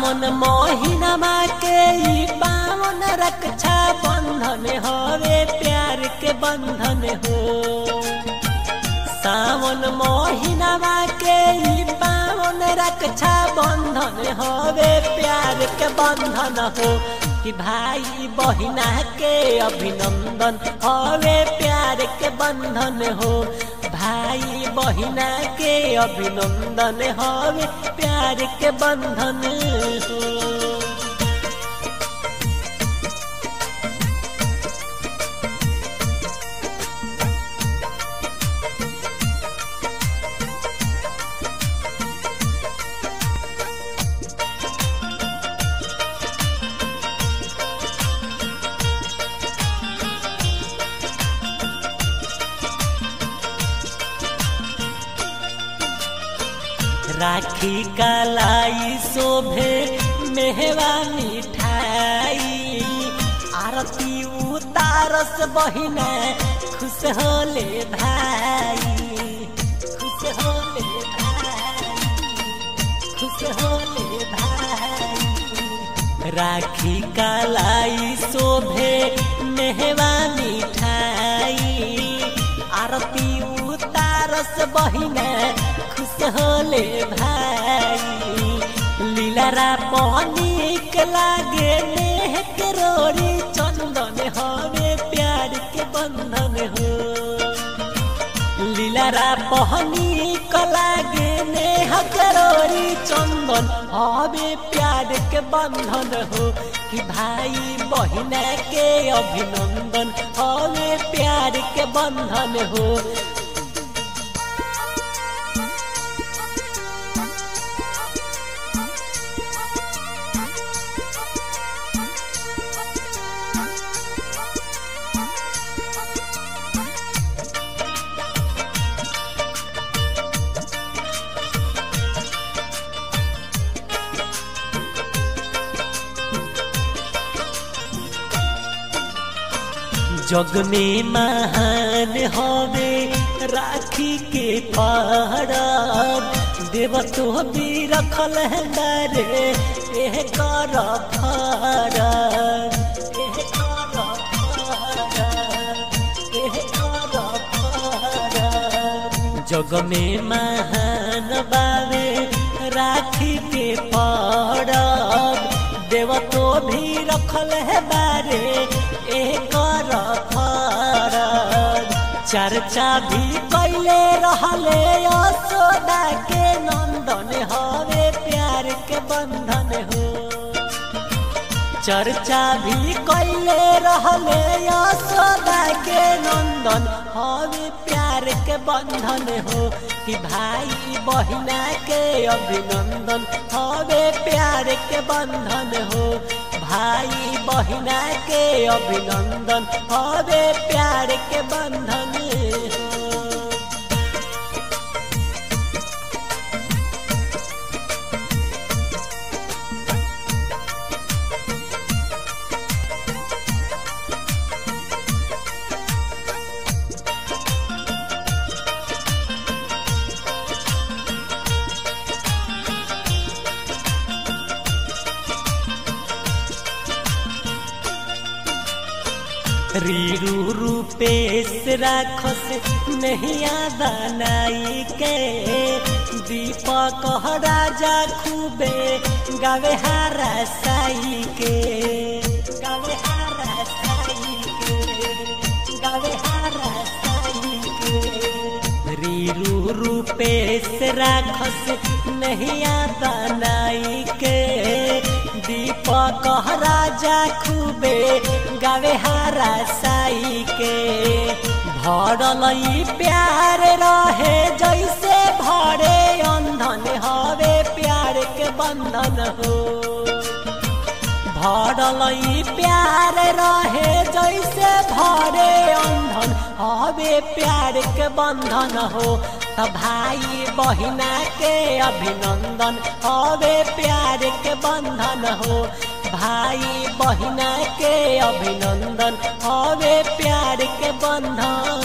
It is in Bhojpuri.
सावन महीनमा के ई पावन रक्षा बंधन हवे प्यार के बंधन हो सावन महीनमा के ई पावन रक्षा बंधन हवे प्यार के बंधन हो कि भाई बहिना के अभिनंदन हवे प्यार के बंधन हो भाई बहिना के अभिनंदन हवे प्यार के बंधन हो राखी कलाई शोभे मेहवा मिठाई आरती उतारस बहिना खुश होले भाई खुश होले भाई खुश होले भाई राखी कलाई शोभे मेहवा मिठाई आरती उतारस बहिना खुश होले भाई लीलारा पनिक लागे नेह के रोरी चंदन हवे प्यार के बंधन हो लीलारा पहनिक लागे नेह के रोरी चंदन हवे प्यार के बंधन हो कि भाई बहिना के अभिनंदन हवे प्यार के बंधन हो जग में महान हवे राखी के पहरब देव तो भी रखल है डरे एह कर फरब एह कर फरब एह कर फरब जग में महान बावे राखी के पहरब देव तो भी रखल है बारे एक चर्चा भी कैले रहले यशोदा के नंदन हवे प्यार के बंधन हो चर्चा भी कैले रहले यशोदा के नंदन हवे प्यार के बंधन हो कि भाई बहिना के अभिनंदन हवे प्यार के बंधन हो भाई बहिना के अभिनंदन हवे प्यार के बंधन हो रीरू रूपेश राखस नहिया बनाई के दीपक राजा खूबे गावे हारा साई के गावे हारा साई के गावे हारा साई के रीरू रूपेश राखस नहिया बनाई के दीपक राजा खूबे गावे हारा साई के भरल प्यार रहे जैसे भरे अंधन हवे प्यार के बंधन हो भरल प्यार रहे जैसे भरे अंधन हवे प्यार के बंधन हो त भाई बहिना के अभिनंदन हवे प्यार के बंधन हो भाई बहिना के अभिनंदन हवे प्यार के बंधन